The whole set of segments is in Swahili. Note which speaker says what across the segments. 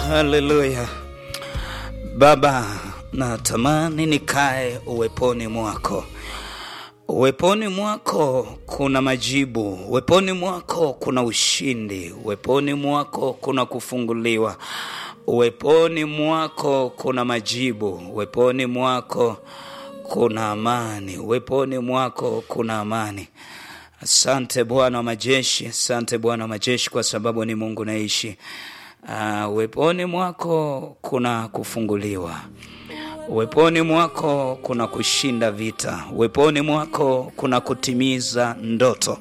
Speaker 1: Haleluya. Baba, natamani nikae uweponi mwako. Uweponi mwako kuna majibu, uweponi mwako kuna ushindi, uweponi mwako kuna kufunguliwa, uweponi mwako kuna majibu, uweponi mwako kuna amani, uweponi mwako kuna amani. Asante Bwana wa majeshi, asante Bwana wa majeshi, kwa sababu ni Mungu naishi. Uh, uweponi mwako kuna kufunguliwa, uweponi mwako kuna kushinda vita, uweponi mwako kuna kutimiza ndoto.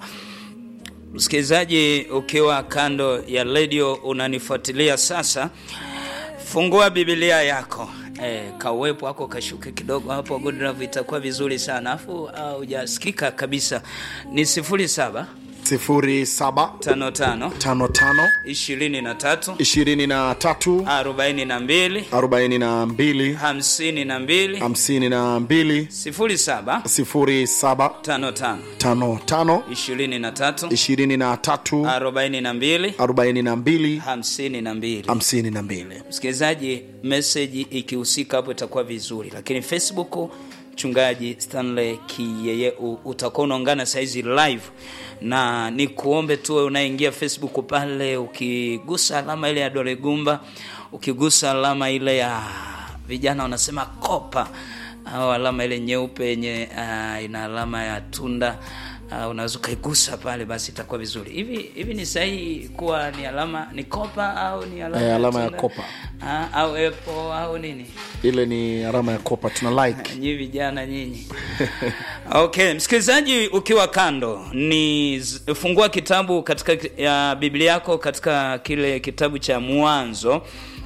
Speaker 1: Msikilizaji, ukiwa kando ya redio unanifuatilia sasa, fungua Biblia yako E, kauwepo wako kashuke kidogo hapo, good love, itakuwa vizuri sana afu hujasikika kabisa. Ni sifuri saba
Speaker 2: sifuri saba
Speaker 1: tano tano
Speaker 2: tano tano
Speaker 1: ishirini na tatu
Speaker 2: ishirini na tatu
Speaker 1: arobaini na mbili
Speaker 2: arobaini na mbili
Speaker 1: hamsini na mbili
Speaker 2: hamsini na mbili
Speaker 1: sifuri saba
Speaker 2: sifuri saba
Speaker 1: tano tano
Speaker 2: tano tano
Speaker 1: ishirini na tatu
Speaker 2: ishirini na tatu
Speaker 1: arobaini na mbili
Speaker 2: arobaini na mbili
Speaker 1: hamsini na mbili.
Speaker 2: hamsini na mbili
Speaker 1: Msikilizaji, meseji ikihusika hapo itakuwa vizuri, lakini Facebook mchungaji Stanley Kiyeye u- utakuwa unaungana saizi live, na ni kuombe tu wewe unaingia Facebook pale, ukigusa alama ile ya dole gumba, ukigusa alama ile ya vijana wanasema kopa au alama ile nyeupe yenye uh, ina alama ya tunda uh, unaweza ukaigusa pale, basi itakuwa vizuri. Hivi hivi ni sahihi kuwa ni alama ni kopa au ni alama,
Speaker 2: Eh, alama ya
Speaker 1: tunda?
Speaker 2: kopa.
Speaker 1: Ah, au apple au nini?
Speaker 2: ile ni alama ya kopa tuna like
Speaker 1: Nyi vijana nyinyi. Okay, msikilizaji ukiwa kando ni z- fungua kitabu katika ki- ya Biblia yako katika kile kitabu cha Mwanzo.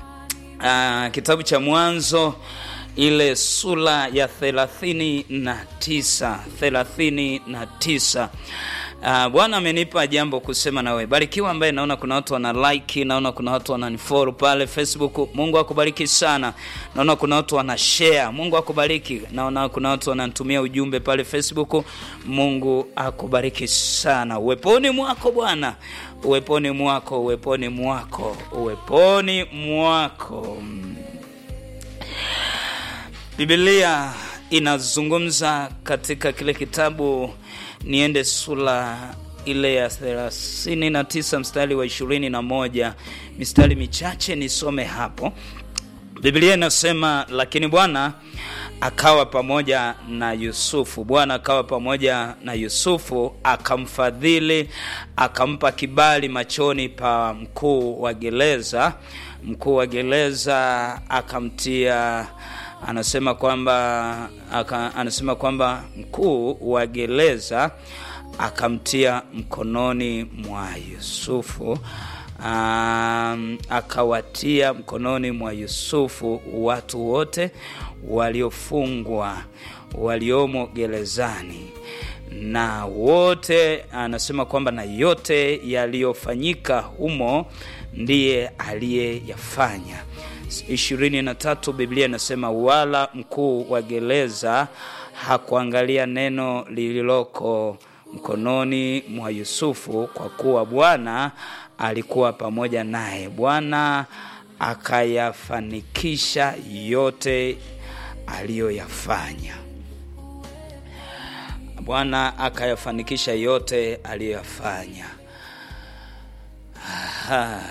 Speaker 1: Uh, kitabu cha Mwanzo ile sura ya thelathini na tisa thelathini na tisa. Uh, Bwana amenipa jambo kusema na wewe. Barikiwa ambaye naona kuna watu wana like, naona kuna watu wananifollow pale Facebook. Mungu akubariki sana. Naona kuna watu wana share. Mungu akubariki. Naona kuna watu wananitumia ujumbe pale Facebook. Mungu akubariki sana. Uweponi mwako Bwana. Uweponi mwako, uweponi mwako, uweponi mwako. Mm. Biblia inazungumza katika kile kitabu, niende sura ile ya thelathini na tisa mstari wa ishirini na moja mistari michache nisome hapo. Biblia inasema, lakini Bwana akawa pamoja na Yusufu. Bwana akawa pamoja na Yusufu, akamfadhili, akampa kibali machoni pa mkuu wa gereza. Mkuu wa gereza akamtia anasema kwamba aka, anasema kwamba mkuu wa gereza akamtia mkononi mwa Yusufu um, akawatia mkononi mwa Yusufu watu wote waliofungwa waliomo gerezani na wote anasema kwamba na yote yaliyofanyika humo ndiye aliyeyafanya. ishirini na tatu Biblia inasema wala mkuu wa gereza hakuangalia neno lililoko mkononi mwa Yusufu, kwa kuwa Bwana alikuwa pamoja naye. Bwana akayafanikisha yote aliyoyafanya. Bwana akayafanikisha yote aliyoyafanya. Aha.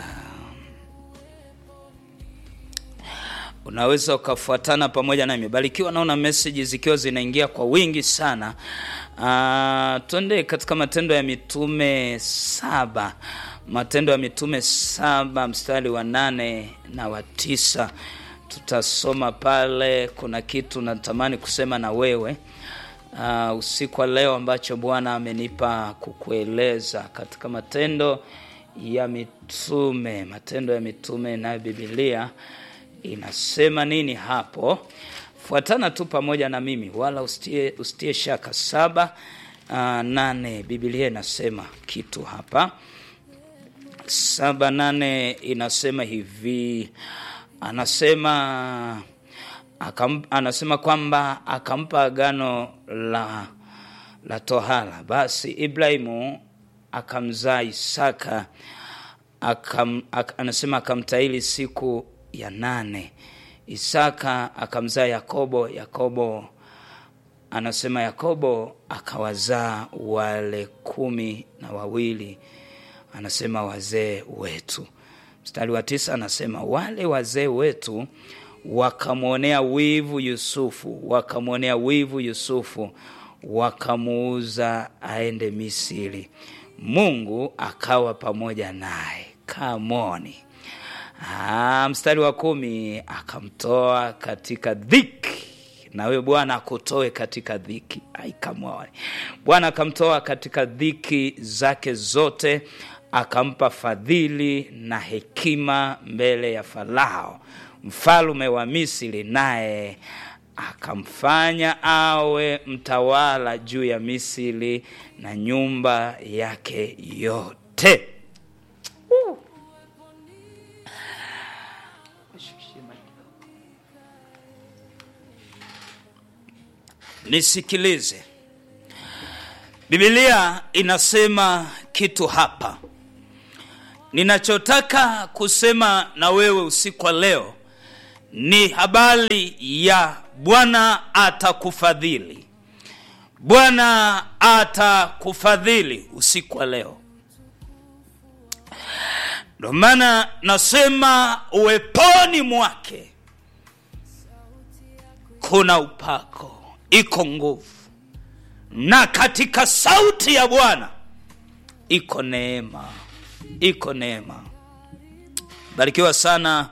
Speaker 1: Unaweza ukafuatana pamoja nami. Barikiwa, naona message zikiwa zinaingia kwa wingi sana. Uh, twende katika Matendo ya Mitume saba, Matendo ya Mitume saba mstari wa nane na wa tisa. Tutasoma pale, kuna kitu natamani kusema na wewe uh, usiku wa leo ambacho Bwana amenipa kukueleza katika Matendo ya Mitume, Matendo ya Mitume nayo Biblia inasema nini hapo? Fuatana tu pamoja na mimi, wala usitie, usitie shaka. saba uh, nane Biblia inasema kitu hapa. saba nane inasema hivi, anasema akam, anasema kwamba akampa agano la la tohara. Basi Ibrahimu akamzaa Isaka akam, ak, anasema akamtahiri siku ya nane isaka akamzaa yakobo yakobo anasema yakobo akawazaa wale kumi na wawili anasema wazee wetu mstari wa tisa anasema wale wazee wetu wakamwonea wivu yusufu wakamwonea wivu yusufu wakamuuza aende misiri mungu akawa pamoja naye kamoni Ah, mstari wa kumi akamtoa katika dhiki na wewe bwana akutoe katika dhiki aikamwone bwana akamtoa katika dhiki zake zote akampa fadhili na hekima mbele ya farao mfalume wa misri naye akamfanya awe mtawala juu ya misri na nyumba yake yote nisikilize bibilia inasema kitu hapa ninachotaka kusema na wewe usiku wa leo ni habari ya bwana atakufadhili bwana atakufadhili usiku wa leo ndio maana nasema uweponi mwake kuna upako iko nguvu na katika sauti ya bwana iko neema iko neema barikiwa sana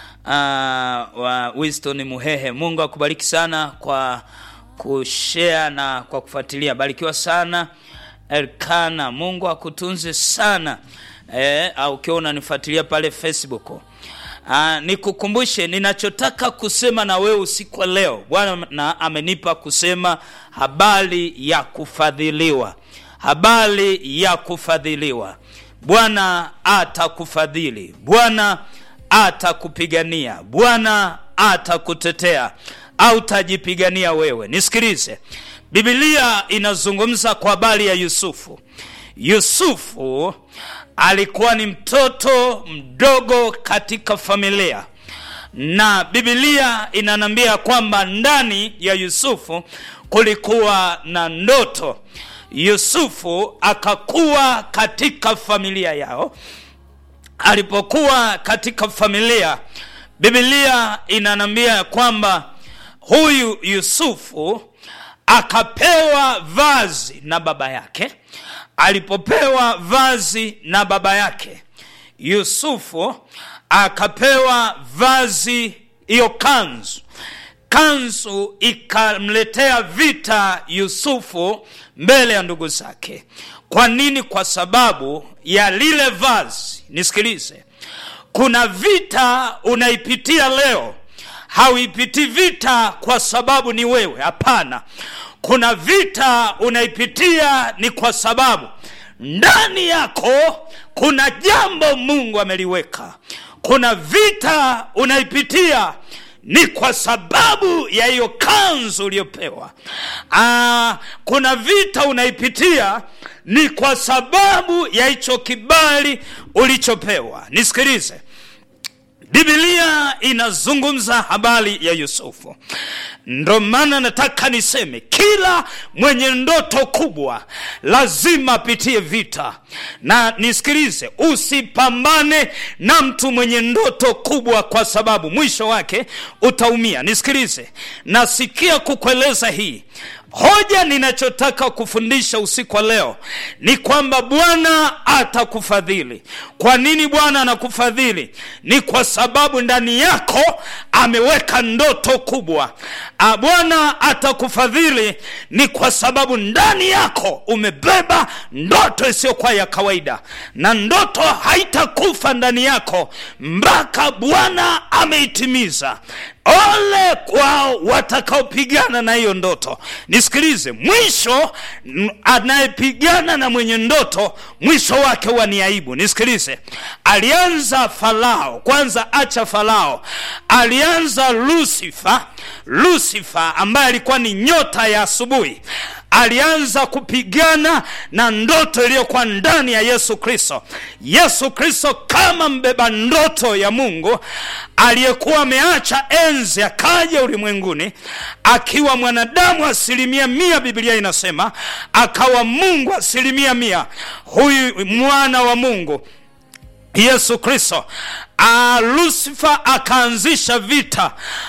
Speaker 1: uh, wa Winston Muhehe. Mungu akubariki sana kwa kushare na kwa kufuatilia. Barikiwa sana Elkana, Mungu akutunze sana eh, au ukiwa unanifuatilia pale Facebook. Uh, nikukumbushe ninachotaka kusema na wewe usiku wa leo. Bwana na amenipa kusema habari ya kufadhiliwa, habari ya kufadhiliwa. Bwana atakufadhili, Bwana atakupigania, Bwana atakutetea, au tajipigania wewe. Nisikilize, Biblia inazungumza kwa habari ya Yusufu. Yusufu alikuwa ni mtoto mdogo katika familia na Biblia inanambia kwamba ndani ya Yusufu kulikuwa na ndoto. Yusufu akakuwa katika familia yao. Alipokuwa katika familia, Biblia inanambia kwamba huyu Yusufu akapewa vazi na baba yake. Alipopewa vazi na baba yake, Yusufu akapewa vazi, hiyo kanzu. Kanzu ikamletea vita Yusufu mbele ya ndugu zake. Kwa nini? Kwa sababu ya lile vazi. Nisikilize, kuna vita unaipitia leo, hauipitii vita kwa sababu ni wewe. Hapana, kuna vita unaipitia ni kwa sababu ndani yako kuna jambo Mungu ameliweka. Kuna vita unaipitia ni kwa sababu ya hiyo kanzu uliyopewa. Aa, kuna vita unaipitia ni kwa sababu ya hicho kibali ulichopewa. Nisikilize, Biblia inazungumza habari ya Yusufu. Ndo maana nataka niseme kila mwenye ndoto kubwa lazima apitie vita, na nisikilize, usipambane na mtu mwenye ndoto kubwa, kwa sababu mwisho wake utaumia. Nisikilize, nasikia kukueleza hii hoja ninachotaka kufundisha usiku wa leo ni kwamba Bwana atakufadhili. Kwa nini Bwana anakufadhili? Ni kwa sababu ndani yako ameweka ndoto kubwa. Bwana atakufadhili ni kwa sababu ndani yako umebeba ndoto isiyokuwa ya kawaida, na ndoto haitakufa ndani yako mpaka Bwana ameitimiza. Ole kwao watakaopigana na hiyo ndoto. Nisikilize, mwisho anayepigana na mwenye ndoto mwisho wake huwa ni aibu. Nisikilize, alianza Farao kwanza, acha Farao, alianza Lusifa. Lusifa ambaye alikuwa ni nyota ya asubuhi, alianza kupigana na ndoto iliyokuwa ndani ya yesu kristo yesu kristo kama mbeba ndoto ya mungu aliyekuwa ameacha enzi akaja ulimwenguni akiwa mwanadamu asilimia mia biblia inasema akawa mungu asilimia mia huyu mwana wa mungu yesu kristo Uh, lusifa akaanzisha vita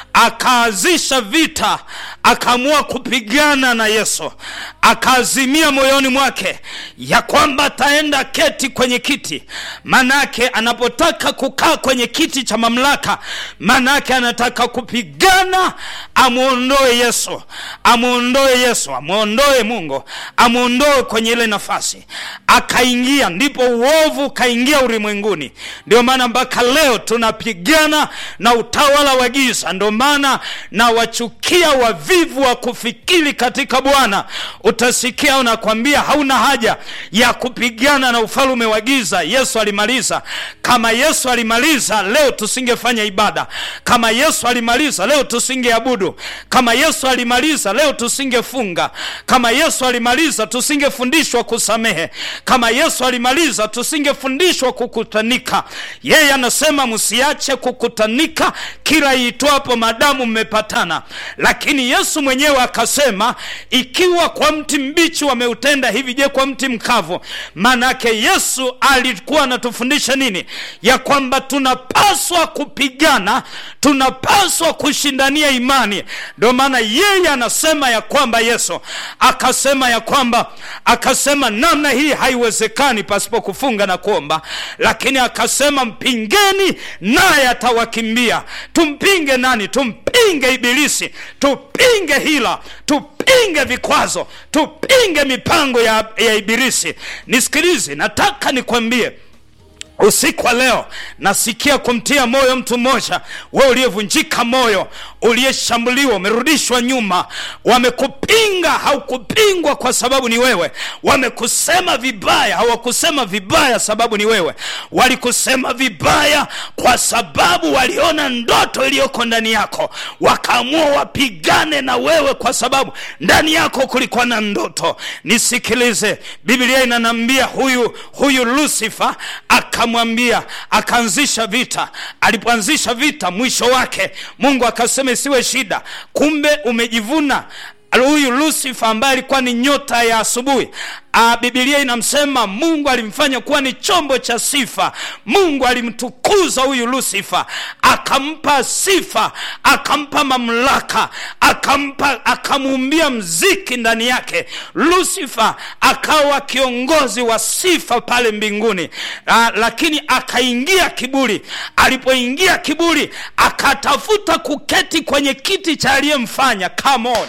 Speaker 1: akaanzisha vita akaamua kupigana na yesu akaazimia moyoni mwake ya kwamba ataenda keti kwenye kiti manake anapotaka kukaa kwenye kiti cha mamlaka manake anataka kupigana amwondoe yesu amwondoe yesu amwondoe mungu amwondoe kwenye ile nafasi akaingia ndipo uovu ukaingia ulimwenguni ndio maana mpaka leo tunapigana na utawala wa giza ndio maana na wachukia wavivu wa kufikiri katika bwana utasikia unakwambia hauna haja ya kupigana na ufalume wa giza yesu alimaliza kama yesu alimaliza leo tusingefanya ibada kama yesu alimaliza leo tusingeabudu kama yesu alimaliza leo tusingefunga kama yesu alimaliza tusingefundishwa kusamehe kama yesu alimaliza tusingefundishwa kukutanika yeye anasema msiache kukutanika kila iitwapo madamu mmepatana lakini yesu mwenyewe akasema ikiwa kwa mti mbichi wameutenda hivi je kwa mti mkavu maanake yesu alikuwa anatufundisha nini ya kwamba tunapaswa kupigana tunapaswa kushindania imani ndio maana yeye anasema ya kwamba yesu akasema ya kwamba akasema namna hii haiwezekani pasipo kufunga na kuomba lakini akasema mpingeni naye atawakimbia tumpinge nani tumpinge ibilisi tupinge hila tupinge vikwazo tupinge mipango ya, ya ibilisi nisikilize nataka nikwambie usiku wa leo nasikia kumtia moyo mtu mmoja we uliyevunjika moyo uliyeshambuliwa umerudishwa nyuma wamekupinga haukupingwa kwa sababu ni wewe wamekusema vibaya hawakusema vibaya sababu ni wewe walikusema vibaya kwa sababu waliona ndoto iliyoko ndani yako wakaamua wapigane na wewe kwa sababu ndani yako kulikuwa na ndoto nisikilize biblia inanambia huyu huyu lusifa akamwambia akaanzisha vita alipoanzisha vita mwisho wake mungu akasema isiwe shida kumbe umejivuna huyu lusifa ambaye alikuwa ni nyota ya asubuhi bibilia inamsema mungu alimfanya kuwa ni chombo cha sifa mungu alimtukuza huyu lusifa akampa sifa akampa mamlaka akampa akamuumbia mziki ndani yake lusifa akawa kiongozi wa sifa pale mbinguni Aa, lakini akaingia kiburi alipoingia kiburi akatafuta kuketi kwenye kiti cha aliyemfanya come on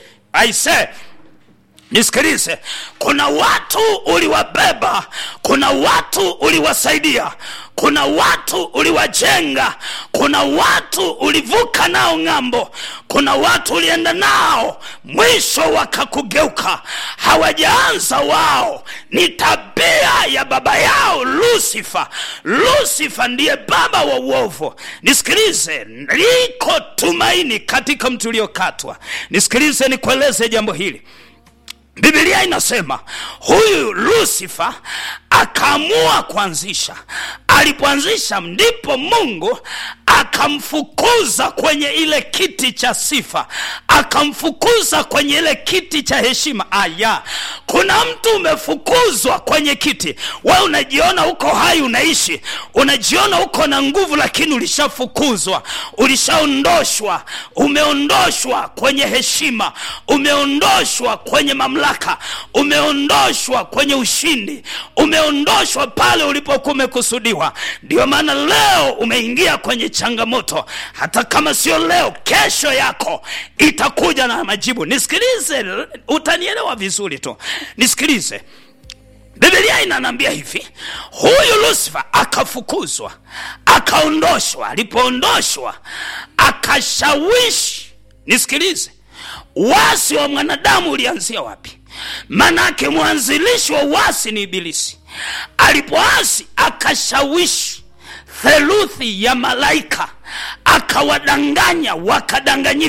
Speaker 1: I say nisikilize kuna watu uliwabeba kuna watu uliwasaidia kuna watu uliwajenga kuna watu ulivuka nao ng'ambo kuna watu ulienda nao mwisho wakakugeuka hawajaanza wao ni tabia ya baba yao lusifa lusifa ndiye baba wa uovu nisikilize liko tumaini katika mtu uliokatwa nisikilize nikueleze jambo hili bibilia inasema huyu lusifa akaamua kuanzisha alipoanzisha ndipo mungu akamfukuza kwenye ile kiti cha sifa akamfukuza kwenye ile kiti cha heshima aya kuna mtu umefukuzwa kwenye kiti we unajiona uko hai unaishi unajiona uko na nguvu lakini ulishafukuzwa ulishaondoshwa umeondoshwa kwenye heshima umeondoshwa kwenye mamlaka umeondoshwa kwenye ushindi umeondoshwa pale ulipokuwa umekusudiwa ndio maana leo umeingia kwenye changamoto hata kama sio leo kesho yako itakuja na majibu nisikilize utanielewa vizuri tu nisikilize bibilia inanambia hivi huyu lusifa akafukuzwa akaondoshwa alipoondoshwa akashawishi nisikilize wasi wa mwanadamu ulianzia wapi manake mwanzilishi wa uasi ni ibilisi alipoasi akashawishi theluthi ya malaika akawadanganya wakadanganyika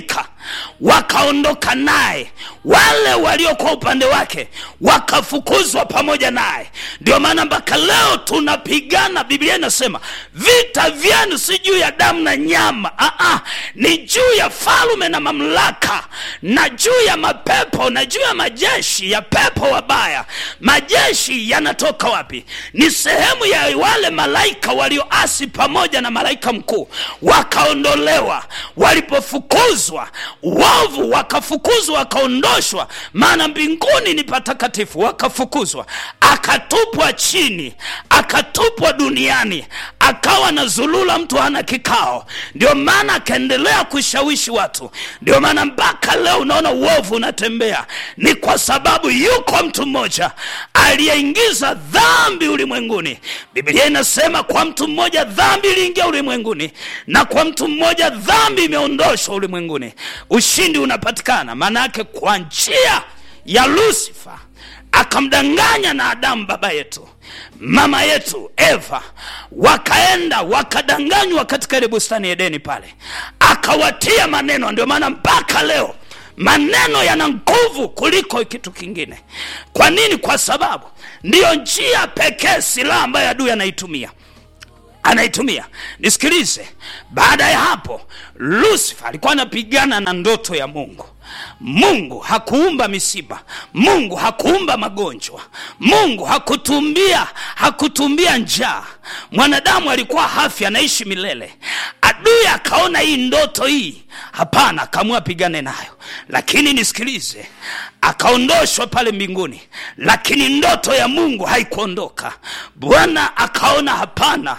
Speaker 1: wakaondoka naye wale waliokuwa upande wake wakafukuzwa pamoja naye ndio maana mpaka leo tunapigana biblia inasema vita vyenu si juu ya damu na nyama Aa, ni juu ya falume na mamlaka na juu ya mapepo na juu ya majeshi ya pepo wabaya majeshi yanatoka wapi ni sehemu ya wale malaika walioasi pamoja na malaika mkuu wakaondolewa walipofukuzwa uovu wakafukuzwa wakaondoshwa maana mbinguni ni patakatifu wakafukuzwa akatupwa chini akatupwa duniani akawa na zulula mtu hana kikao ndio maana akaendelea kushawishi watu ndio maana mpaka leo unaona uovu unatembea ni kwa sababu yuko mtu mmoja aliyeingiza dhambi ulimwenguni biblia inasema kwa mtu mmoja dhambi iliingia ulimwenguni na kwa mtu mmoja dhambi imeondoshwa ulimwenguni ushindi unapatikana maana yake kwa njia ya lusifa akamdanganya na adamu baba yetu mama yetu eva wakaenda wakadanganywa katika ile bustani edeni pale akawatia maneno ndio maana mpaka leo maneno yana nguvu kuliko kitu kingine kwa nini kwa sababu ndiyo njia pekee silaha ambayo adui anaitumia anaitumia nisikilize baada ya hapo lusifa alikuwa anapigana na ndoto ya mungu mungu hakuumba misiba mungu hakuumba magonjwa mungu hakutumbia hakutumbia njaa mwanadamu alikuwa hafi anaishi milele adui akaona hii ndoto hii hapana akaamua apigane nayo lakini nisikilize akaondoshwa pale mbinguni lakini ndoto ya mungu haikuondoka bwana akaona hapana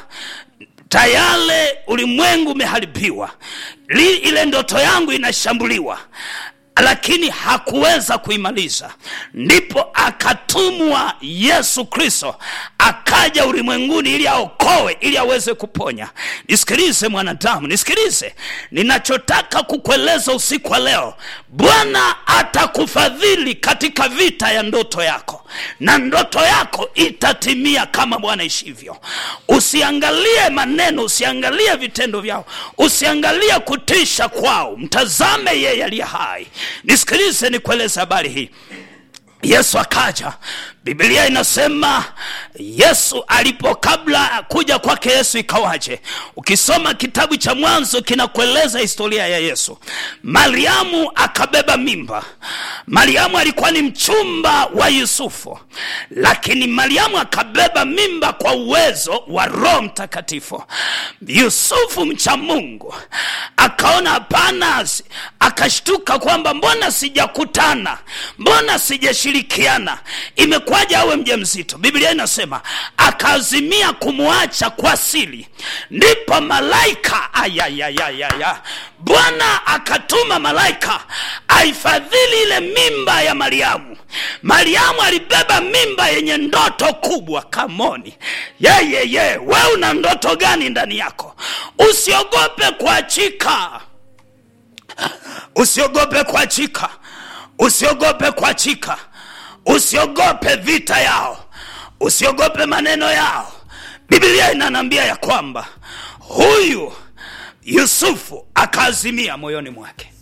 Speaker 1: tayale ulimwengu umeharibiwa Li- ile ndoto yangu inashambuliwa lakini hakuweza kuimaliza ndipo akatumwa yesu kristo akaja ulimwenguni ili aokoe ili aweze kuponya nisikilize mwanadamu nisikilize ninachotaka kukueleza usiku wa leo bwana atakufadhili katika vita ya ndoto yako na ndoto yako itatimia kama bwana ishivyo usiangalie maneno usiangalie vitendo vyao usiangalie kutisha kwao mtazame yeye aliye hai nisikilize nikueleze habari hii yesu akaja biblia inasema yesu alipo kabla kuja kwake yesu ikawaje ukisoma kitabu cha mwanzo kinakueleza historia ya yesu mariamu akabeba mimba mariamu alikuwa ni mchumba wa yusufu lakini mariamu akabeba mimba kwa uwezo wa roho mtakatifu yusufu mcha mungu akaona hapana akashtuka kwamba mbona sijakutana mbona sijashirikiana imekuwaje awe mja mzito biblia inasema akaazimia kumwacha kwa siri ndipo malaika ayayayayaya bwana akatuma malaika aifadhili ile mimba ya mariamu mariamu alibeba mimba yenye ndoto kubwa kamoni yeyeye we una ndoto gani ndani yako usiogope kuachika usiogope kuachika usiogope kuachika usiogope vita yao usiogope maneno yao biblia inanambia ya kwamba huyu yusufu akaazimia moyoni mwake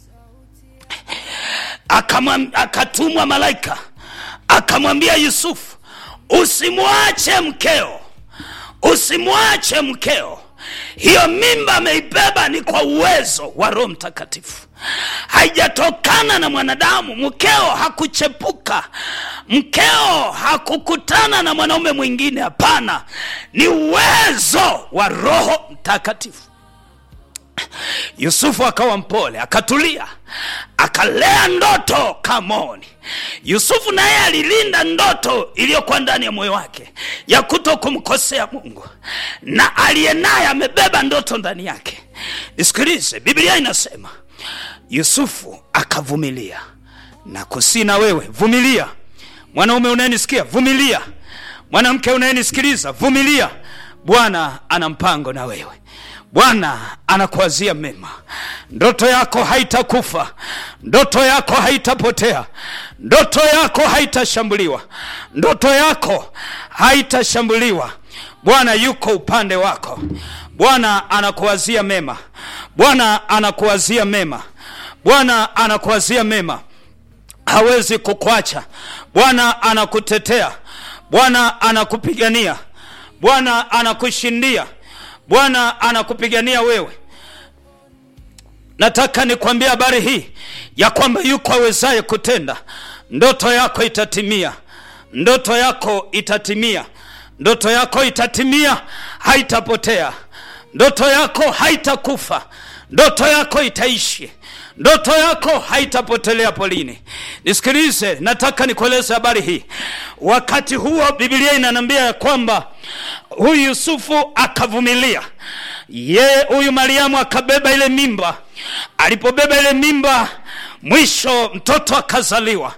Speaker 1: Akamwam- akatumwa malaika akamwambia yusufu usimwache mkeo usimwache mkeo hiyo mimba ameibeba ni kwa uwezo wa roho mtakatifu haijatokana na mwanadamu mkeo hakuchepuka mkeo hakukutana na mwanaume mwingine hapana ni uwezo wa roho mtakatifu yusufu akawa mpole akatulia akalea ndoto kamoni yusufu naye alilinda ndoto iliyokuwa ndani ya moyo wake ya kuto kumkosea mungu na aliye naye amebeba ndoto ndani yake nisikilize biblia inasema yusufu akavumilia na kusi na wewe vumilia mwanaume unayenisikia vumilia mwanamke unayenisikiliza vumilia bwana ana mpango na wewe bwana anakuazia mema ndoto yako haitakufa ndoto yako haitapotea ndoto yako haitashambuliwa ndoto yako haitashambuliwa bwana yuko upande wako bwana anakuazia mema bwana anakuazia mema bwana anakuwazia mema hawezi kukwacha bwana anakutetea bwana anakupigania bwana anakushindia bwana anakupigania wewe nataka nikwambia habari hii ya kwamba yuko awezaye kutenda ndoto yako itatimia ndoto yako itatimia ndoto yako itatimia haitapotea ndoto yako haitakufa ndoto yako itaishi ndoto yako haitapotelea polini nisikilize nataka nikueleze habari hii wakati huo bibilia inaniambia ya kwamba huyu yusufu akavumilia yeye huyu mariamu akabeba ile mimba alipobeba ile mimba mwisho mtoto akazaliwa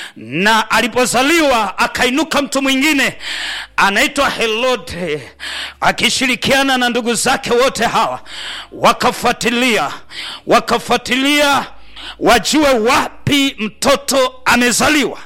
Speaker 1: na alipozaliwa akainuka mtu mwingine anaitwa herode akishirikiana na ndugu zake wote hawa wakafuatilia wakafuatilia wajue wapi mtoto amezaliwa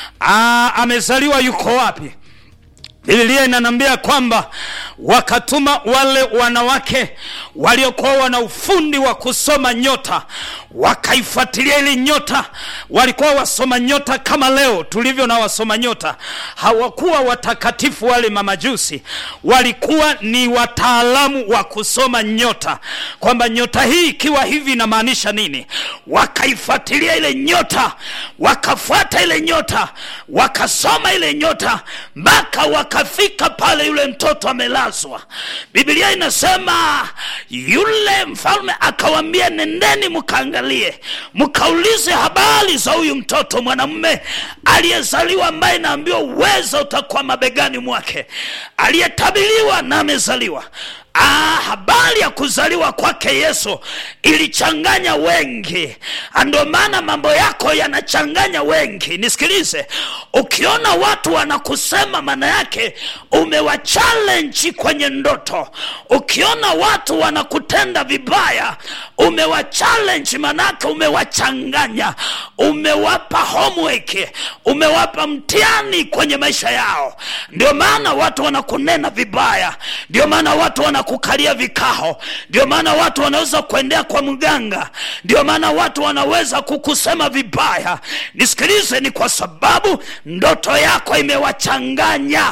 Speaker 1: Aa, amezaliwa yuko wapi bibilia inanambia kwamba wakatuma wale wanawake waliokuwa wana ufundi wa kusoma nyota wakaifuatilia ili nyota walikuwa wasoma nyota kama leo tulivyo na wasoma nyota hawakuwa watakatifu wale mamajusi walikuwa ni wataalamu wa kusoma nyota kwamba nyota hii ikiwa hivi inamaanisha nini wakaifuatilia ile nyota wakafuata ile nyota wakasoma ile nyota mpaka wakafika pale yule mtoto amelazwa biblia inasema yule mfalme akawambia nendeni mkaangalie mkaulize habari za huyu mtoto mwanamume aliyezaliwa ambaye naambiwa uweza utakuwa mabegani mwake aliyetabiliwa na amezaliwa Ah, habari ya kuzaliwa kwake yesu ilichanganya wengi ndio maana mambo yako yanachanganya wengi nisikilize ukiona watu wanakusema maana yake umewachallenji kwenye ndoto ukiona watu wanakutenda vibaya umewachallenji maanaake umewachanganya umewapa homework umewapa mtihani kwenye maisha yao ndio maana watu wanakunena vibaya ndio maana watu wanakukalia vikao ndio maana watu wanaweza kuendea kwa mganga ndio maana watu wanaweza kukusema vibaya nisikilize ni kwa sababu ndoto yako imewachanganya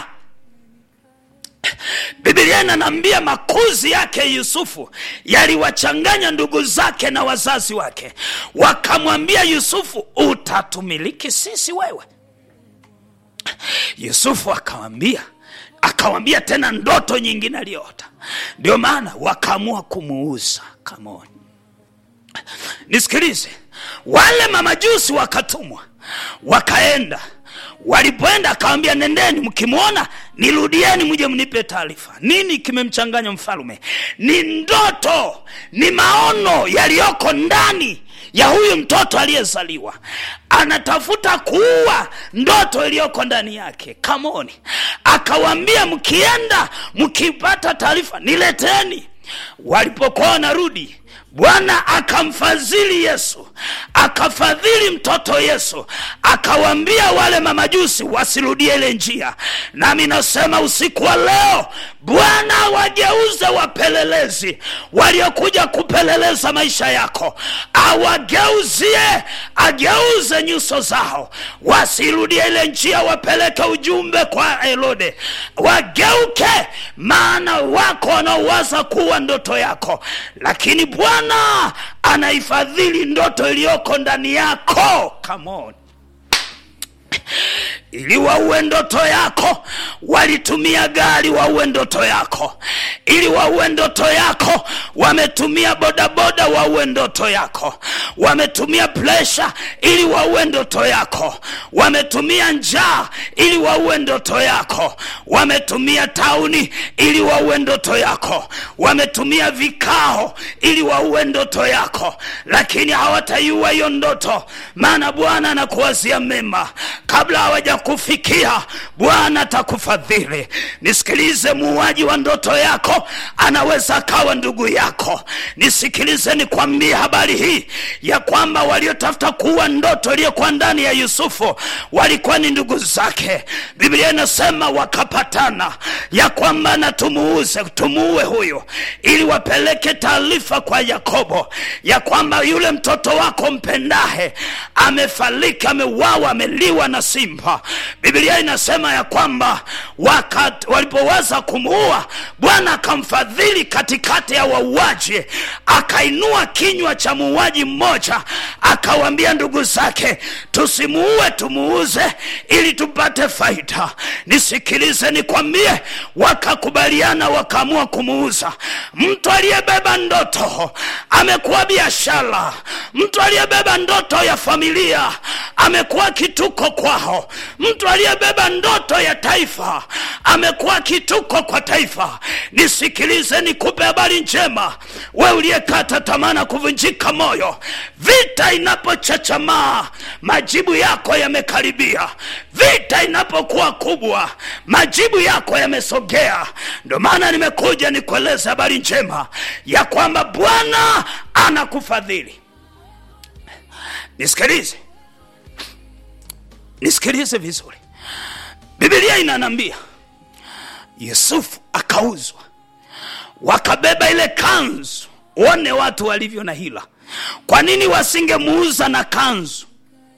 Speaker 1: bibilia inanaambia makuzi yake yusufu yaliwachanganya ndugu zake na wazazi wake wakamwambia yusufu utatumiliki sisi wewe yusufu akawambia akawambia tena ndoto nyingine aliyoota ndio maana wakaamua kumuuza kamoni nisikilize wale mamajusi wakatumwa wakaenda walipoenda akawambia nendeni mkimwona nirudieni mje mnipe taarifa nini kimemchanganya mfalume ni ndoto ni maono yaliyoko ndani ya huyu mtoto aliyezaliwa anatafuta kuua ndoto iliyoko ndani yake kamoni akawambia mkienda mkipata taarifa nileteni walipokuwa wanarudi bwana akamfadhili yesu akafadhili mtoto yesu akawambia wale mamajusi wasirudie ile njia nami nasema usiku wa leo bwana wageuze wapelelezi waliokuja kupeleleza maisha yako awageuzie ageuze nyuso zao wasirudie ile njia wapeleke ujumbe kwa herode wageuke maana wako wanaowaza kuwa ndoto yako lakini bwana anaifadhili ndoto iliyoko ndani yako Come on ili wauwe ndoto yako walitumia gari wauwe ndoto yako ili wauwe ndoto yako wametumia bodaboda wauwe ndoto yako wametumia presha ili wauwe ndoto yako wametumia njaa ili wauwe ndoto yako wametumia tauni ili wauwe ndoto yako wametumia vikao ili wauwe ndoto yako lakini hawataiua hiyo ndoto maana bwana anakuwazia mema kabla hawaja yatakufikia bwana atakufadhili nisikilize muuaji wa ndoto yako anaweza akawa ndugu yako nisikilize nikwambie habari hii ya kwamba waliotafuta kuua ndoto iliyokuwa ndani ya yusufu walikuwa ni ndugu zake biblia inasema wakapatana ya kwamba na tumuuze tumuue huyu ili wapeleke taarifa kwa yakobo ya kwamba yule mtoto wako mpendahe amefariki ameuawa ameliwa na simba biblia inasema ya kwamba wakat, walipoweza kumuua bwana akamfadhili katikati ya wauaji akainua kinywa cha muuaji mmoja akawaambia ndugu zake tusimuue tumuuze ili tupate faida nisikilize nikwambie wakakubaliana wakaamua kumuuza mtu aliyebeba ndoto amekuwa biashara mtu aliyebeba ndoto ya familia amekuwa kituko kwao mtu aliyebeba ndoto ya taifa amekuwa kituko kwa taifa nisikilize nikupe habari njema we uliyekata tamaa na kuvunjika moyo vita inapochachamaa majibu yako yamekaribia vita inapokuwa kubwa majibu yako yamesogea ndio maana nimekuja nikueleze habari njema ya kwamba bwana anakufadhili nisikilize nisikilize vizuri bibilia inanambia yusufu akauzwa wakabeba ile kanzu one watu walivyo na hila kwa nini wasingemuuza na kanzu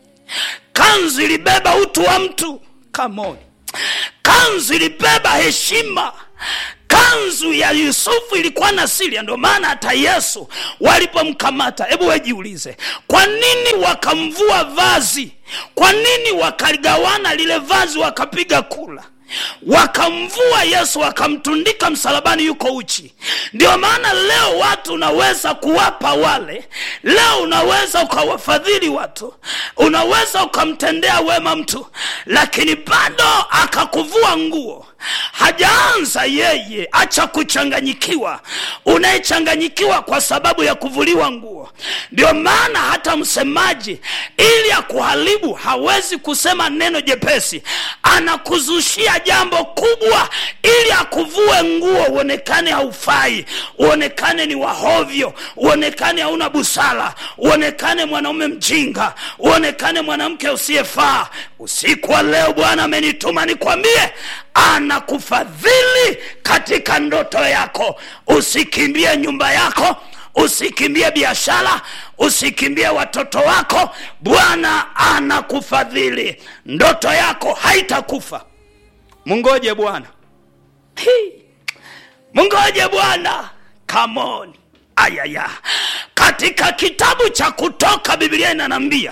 Speaker 1: kanzu ilibeba utu wa mtu kamoni kanzu ilibeba heshima kanzu ya yusufu ilikuwa na siri ndio maana hata yesu walipomkamata hebu wejiulize kwa nini wakamvua vazi kwa nini wakaligawana lile vazi wakapiga kula wakamvua yesu wakamtundika msalabani yuko uchi ndio maana leo watu unaweza kuwapa wale leo unaweza ukawafadhili watu unaweza ukamtendea wema mtu lakini bado akakuvua nguo hajaanza yeye acha kuchanganyikiwa unayechanganyikiwa kwa sababu ya kuvuliwa nguo ndio maana hata msemaji ili akuharibu hawezi kusema neno jepesi anakuzushia jambo kubwa ili akuvue nguo uonekane haufai uonekane ni wahovyo uonekane hauna busara uonekane mwanaume mjinga uonekane mwanamke usiyefaa usiku wa leo bwana amenituma nikwambie anakufadhili katika ndoto yako usikimbie nyumba yako usikimbie biashara usikimbie watoto wako bwana anakufadhili ndoto yako haitakufa mungoje bwana Hi. mungoje bwana kamoni ayaya katika kitabu cha kutoka biblia inanambia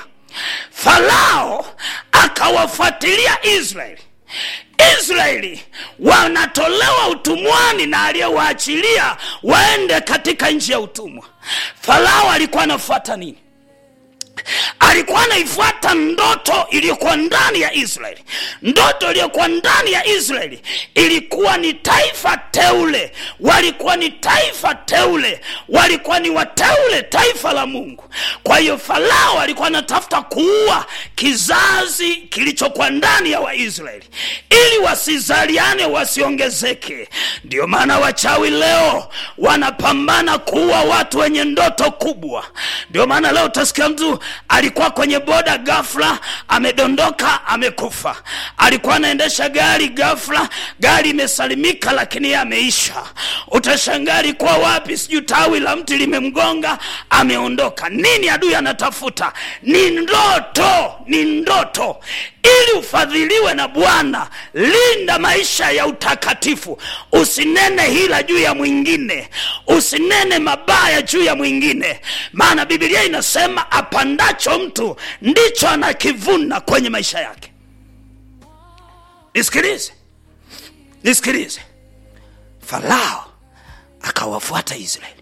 Speaker 1: farao akawafuatilia israeli israeli wanatolewa utumwani na aliyewaachilia waende katika nchi ya utumwa farao alikuwa anafuata nini alikuwa anaifuata ndoto iliyokuwa ndani ya israeli ndoto iliyokuwa ndani ya israeli ilikuwa ni taifa teule walikuwa ni taifa teule walikuwa ni wateule taifa la mungu kwa hiyo farao alikuwa anatafuta kuua kizazi kilichokuwa ndani ya waisraeli ili wasizaliane wasiongezeke ndio maana wachawi leo wanapambana kuua watu wenye ndoto kubwa ndio maana leo utasikia mtu alikuwa kwenye boda gafla amedondoka amekufa alikuwa anaendesha gari gafla gari imesalimika lakini ye ameisha utashangaa alikuwa wapi sijui tawi la mti limemgonga ameondoka nini adui anatafuta ni ndoto ni ndoto ili ufadhiliwe na bwana linda maisha ya utakatifu usinene hila juu ya mwingine usinene mabaya juu ya mwingine maana bibilia inasema apandacho mtu ndicho anakivuna kwenye maisha yake nisikilize nisikilize farao akawafuata israeli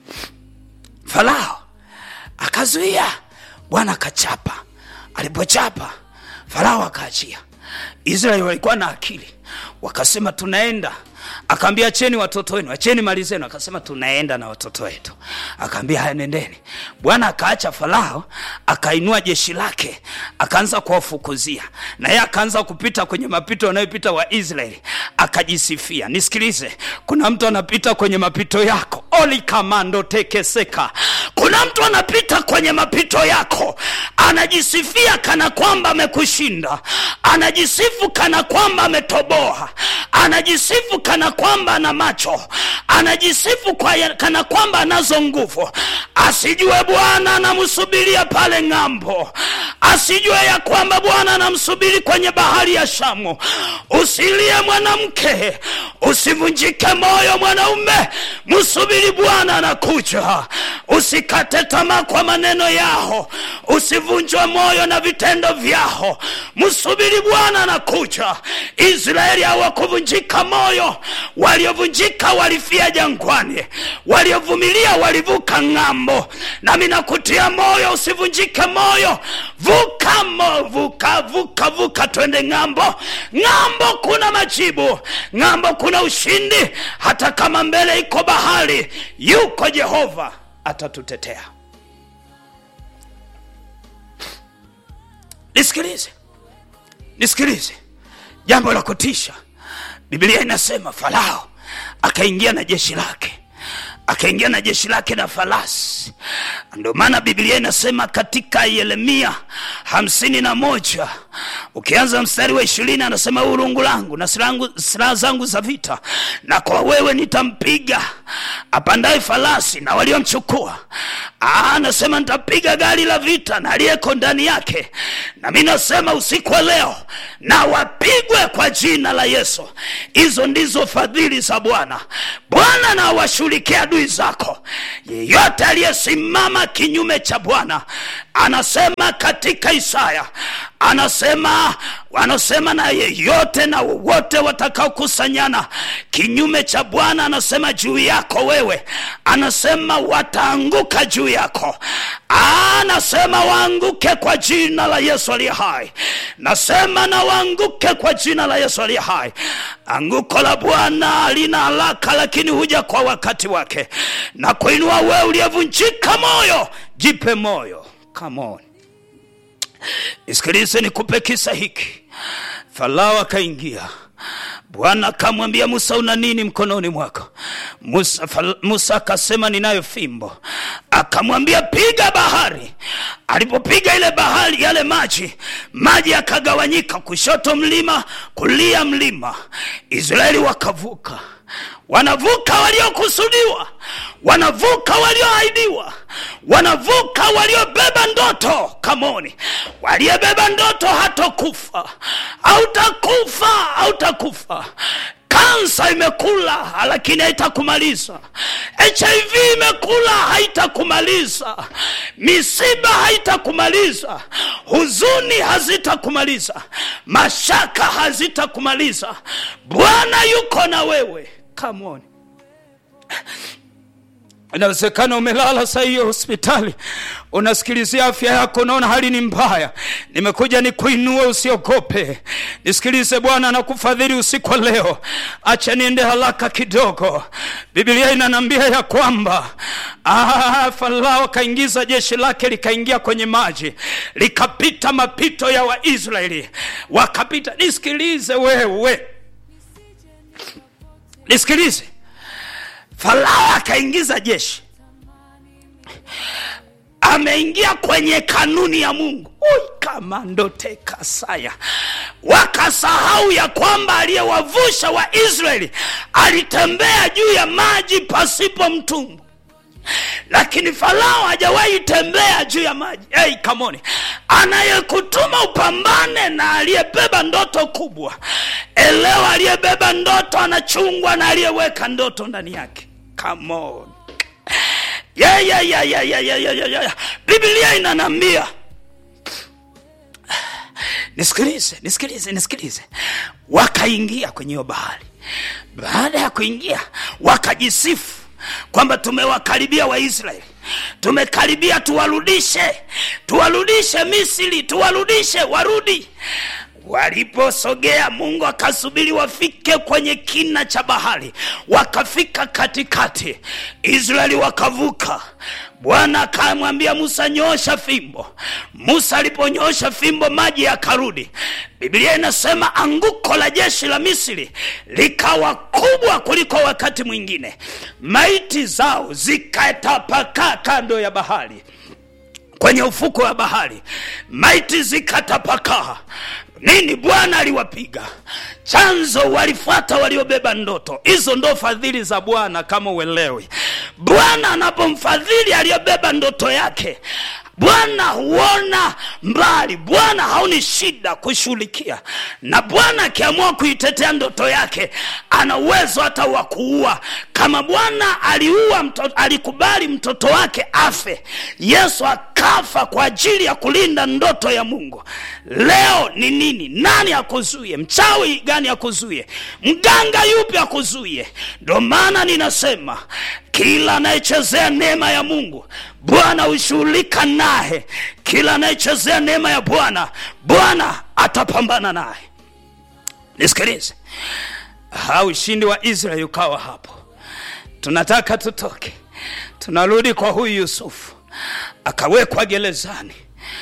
Speaker 1: farao akazuia bwana akachapa alipochapa farao akaachia israeli walikuwa na akili wakasema tunaenda akaambia acheni watoto wenu acheni mali zenu akasema tunaenda na watoto wetu akaambia haya nendeni bwana akaacha farao akainua jeshi lake akaanza kuwafukuzia na yeye akaanza kupita kwenye mapito yanayopita wa israeli akajisifia nisikilize kuna mtu anapita kwenye mapito yako olikamando tekeseka kuna mtu anapita kwenye mapito yako anajisifia kana kwamba amekushinda anajisifu kana kwamba ametoboa anajisifu kana kwamba ana macho anajisifu kwa ya, kana kwamba anazo nguvu asijue bwana anamsubiria pale ng'ambo asijue ya kwamba bwana anamsubiri kwenye bahari ya shamu usilie mwanamke usivunjike moyo mwanaume msubiri bwana anakuja usikate tamaa kwa maneno yao usivunjwe moyo na vitendo vyao msubiri bwana anakuja israeli hawakuvunjika moyo waliovunjika walifia jangwani waliovumilia walivuka ng'ambo nami nakutia moyo usivunjike moyo vuka mo, vuka vuka vuka twende ng'ambo ng'ambo kuna majibu ng'ambo kuna ushindi hata kama mbele iko bahari yuko jehova atatutetea nisikilize nisikilize jambo la kutisha biblia inasema farao akaingia na jeshi lake akaingia na jeshi lake na farasi ndio maana biblia inasema katika yeremia hamsini na moja ukianza mstari wa ishirini anasema urungu langu na silaha zangu za vita na kwa wewe nitampiga apandaye farasi na waliomchukua anasema nitapiga gari la vita na aliyeko ndani yake na mi nasema usiku wa leo na wapigwe kwa jina la yesu hizo ndizo fadhili za bwana bwana na washughulikia adui zako yeyote aliyesimama kinyume cha bwana anasema katika isaya anasema anasema na yeyote na wote watakaokusanyana kinyume cha bwana anasema juu yako wewe anasema wataanguka juu yako anasema waanguke kwa jina la yesu aliye hai nasema na waanguke kwa jina la yesu aliye hai anguko la bwana lina haraka lakini huja kwa wakati wake na kuinua wewe uliyevunjika moyo jipe moyo come on nisikilize nikupe kisa hiki farao akaingia bwana akamwambia musa una nini mkononi mwako musa, fal, musa akasema ninayo fimbo akamwambia piga bahari alipopiga ile bahari yale maji maji yakagawanyika kushoto mlima kulia mlima israeli wakavuka wanavuka waliokusudiwa wanavuka walioahidiwa wanavuka waliobeba ndoto kamoni waliyebeba ndoto hatokufa hautakufa hautakufa kansa imekula lakini haitakumaliza hiv imekula haitakumaliza misiba haitakumaliza huzuni hazitakumaliza mashaka hazitakumaliza bwana yuko na wewe come on inawezekana umelala saa hiyo hospitali unasikilizia afya yako unaona hali ni mbaya nimekuja nikuinue usiogope nisikilize bwana anakufadhili usiku wa leo acha niende haraka kidogo biblia inanambia ya kwamba farao akaingiza jeshi lake likaingia kwenye maji likapita mapito ya waisraeli wakapita nisikilize wewe nisikilize farao akaingiza jeshi ameingia kwenye kanuni ya mungu kamandotekasaya wakasahau ya kwamba aliyewavusha waisraeli alitembea juu ya maji pasipo mtumbu lakini farao hajawahi tembea juu ya maji hey, kamoni anayekutuma upambane na aliyebeba ndoto kubwa elewa aliyebeba ndoto anachungwa na aliyeweka ndoto ndani yake Come on. Yeah, yeah, yeah, yeah, yeah, yeah, yeah, yeah. biblia inanambia nisikilize nisikilize nisikilize wakaingia kwenye hiyo bahari baada ya kuingia wakajisifu kwamba tumewakaribia waisraeli tumekaribia tuwarudishe tuwarudishe misri tuwarudishe warudi waliposogea mungu akasubiri wafike kwenye kina cha bahari wakafika katikati israeli wakavuka bwana akamwambia musa nyoosha fimbo musa aliponyoosha fimbo maji yakarudi biblia inasema anguko la jeshi la misri likawa kubwa kuliko wakati mwingine maiti zao zikatapakaa kando ya bahari kwenye ufuko wa bahari maiti zikatapakaa nini bwana aliwapiga chanzo walifuata waliobeba ndoto hizo ndo fadhili za bwana kama uelewi bwana anapomfadhili aliyobeba ndoto yake bwana huona mbali bwana haoni shida kushughulikia na bwana akiamua kuitetea ndoto yake ana uwezo hata wa kuua kama bwana aliua mtoto, alikubali mtoto wake afe yesu akafa kwa ajili ya kulinda ndoto ya mungu leo ni nini nani akuzuie mchawi gani akuzuie mganga yupi akuzuie ndio maana ninasema kila anayechezea neema ya mungu bwana hushughulika naye kila anayechezea neema ya bwana bwana atapambana naye nisikilize ha ushindi wa israeli ukawa hapo tunataka tutoke tunarudi kwa huyu yusufu akawekwa gerezani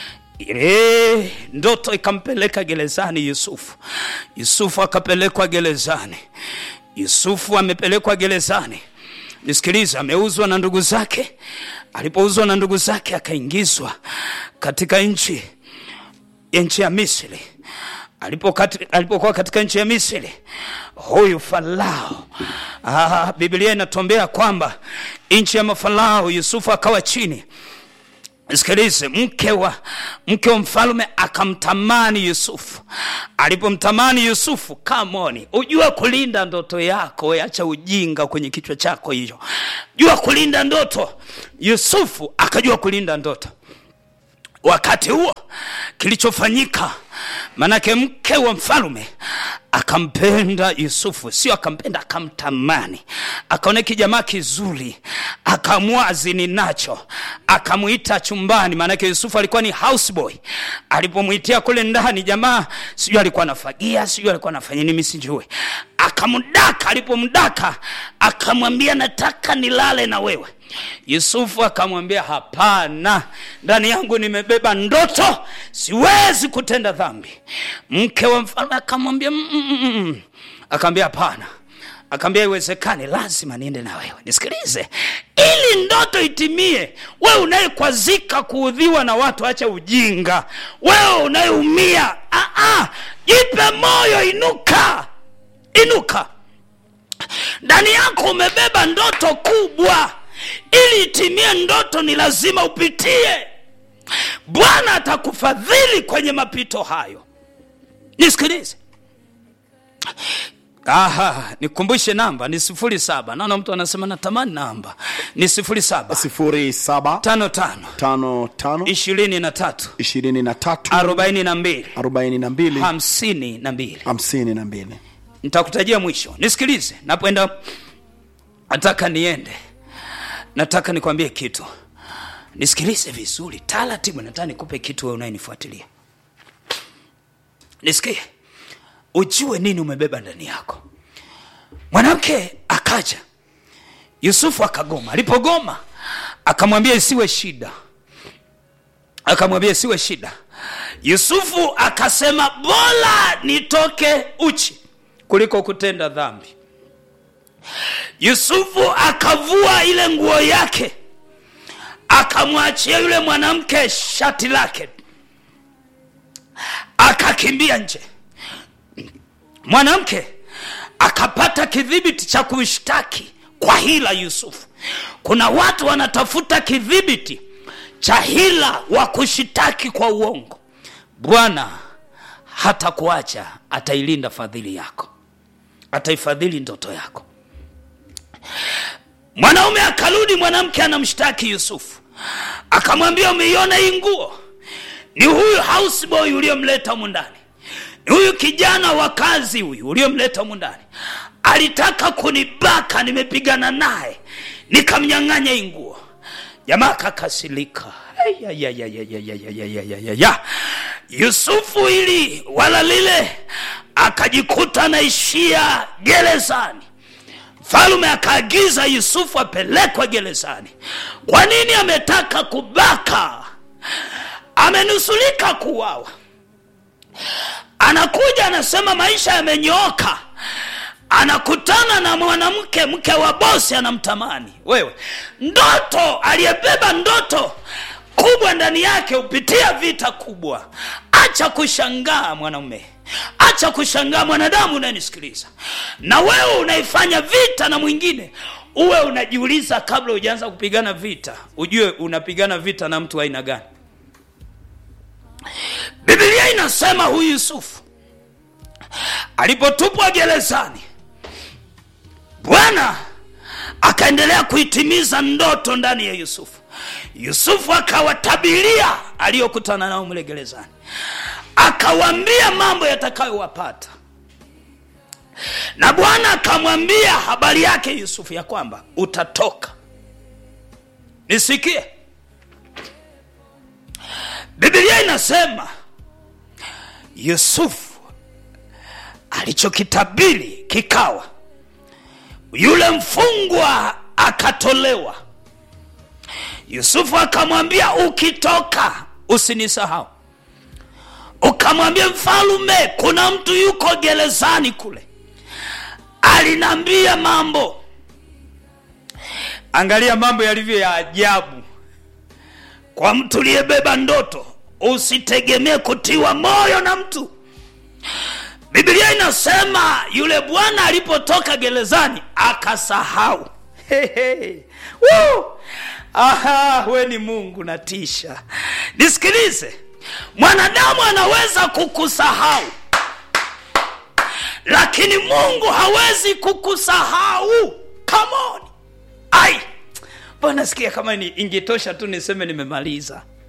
Speaker 1: ile ndoto ikampeleka gerezani yusufu yusufu akapelekwa gerezani yusufu amepelekwa gerezani nisikilize ameuzwa na ndugu zake alipouzwa na ndugu zake akaingizwa katika nchi nchi ya misri alipokuwa kati, alipo katika nchi ya misri huyu farao ah, biblia inatombea kwamba nchi ya mafarao yusufu akawa chini sikilize mke wa mke wa mfalme akamtamani yusufu alipomtamani yusufu kamoni ujua kulinda ndoto yako acha ujinga kwenye kichwa chako hiyo jua kulinda ndoto yusufu akajua kulinda ndoto wakati huo kilichofanyika manake mke wa mfalume akampenda yusufu sio akampenda akamtamani akaona kijamaa kizuri akamwazini nacho akamwita chumbani maanake yusufu alikuwa ni houseboy alipomwitia kule ndani jamaa sijui alikuwa anafagia sijui alikuwa anafanya nini sijui akamdaka alipomdaka akamwambia nataka nilale na wewe yusufu akamwambia hapana ndani yangu nimebeba ndoto siwezi kutenda dhambi mke wa mfalme akamwambia "Mm-mm-mm." akamwambia hapana akaambia iwezekani lazima niende na wewe nisikilize ili ndoto itimie wewe unayekwazika kuudhiwa na watu acha ujinga wewe unayeumia ah, ah, jipe moyo inuka inuka ndani yako umebeba ndoto kubwa ili itimie ndoto ni lazima upitie bwana atakufadhili kwenye mapito hayo nisikilize aha nikumbushe namba ni sifuri saba naona mtu anasema natamani namba ni sifuri saba
Speaker 2: sifuri saba
Speaker 1: tano tano
Speaker 2: tano tano
Speaker 1: ishirini na tatu
Speaker 2: ishirini na tatu
Speaker 1: arobaini na mbili
Speaker 2: arobaini na mbili
Speaker 1: hamsini na mbili
Speaker 2: hamsini na mbili
Speaker 1: nitakutajia mwisho nisikilize napoenda nataka niende nataka nikwambie kitu nisikilize vizuri taratibu nataka nikupe kitu we unayenifuatilia nisikie ujue nini umebeba ndani yako mwanamke akaja yusufu akagoma alipogoma akamwambia isiwe shida akamwambia isiwe shida yusufu akasema bora nitoke uchi kuliko kutenda dhambi yusufu akavua ile nguo yake akamwachia yule mwanamke shati lake akakimbia nje mwanamke akapata kidhibiti cha kumshtaki kwa hila yusufu kuna watu wanatafuta kidhibiti cha hila wa kushitaki kwa uongo bwana hata kuacha atailinda fadhili yako ataifadhili ndoto yako mwanaume akarudi mwanamke anamshtaki yusufu akamwambia umeiona hii nguo ni huyu houseboy uliyomleta humu ndani ni huyu kijana wa kazi huyu uliyomleta humu ndani alitaka kunibaka nimepigana naye nikamnyang'anya hii nguo jamaa akakasilika yusufu ili wala lile akajikuta anaishia gerezani mfalume akaagiza yusufu apelekwe gerezani kwa nini ametaka kubaka amenusulika kuwawa anakuja anasema maisha yamenyooka anakutana na mwanamke mke wa bosi anamtamani wewe ndoto aliyebeba ndoto kubwa ndani yake hupitia vita kubwa acha kushangaa mwanaume acha kushangaa mwanadamu unayenisikiliza na wewe unaifanya vita na mwingine uwe unajiuliza kabla hujaanza kupigana vita ujue unapigana vita na mtu wa aina gani bibilia inasema huyu yusufu alipotupwa gerezani bwana akaendelea kuitimiza ndoto ndani ya yusufu yusufu akawatabiria aliyokutana nao mle gerezani akawaambia mambo yatakayowapata na bwana akamwambia habari yake yusufu ya kwamba utatoka nisikie bibilia inasema yusufu alichokitabiri kikawa yule mfungwa akatolewa yusufu akamwambia ukitoka usinisahau ukamwambia mfalume kuna mtu yuko gerezani kule alinaambia mambo angalia mambo yalivyo ya ajabu kwa mtu uliyebeba ndoto usitegemee kutiwa moyo na mtu biblia inasema yule bwana alipotoka gerezani akasahau hey, hey. Woo! aha we ni mungu natisha nisikilize mwanadamu anaweza kukusahau lakini mungu hawezi kukusahau kamoni ai bwana sikia kama ni ingetosha tu niseme nimemaliza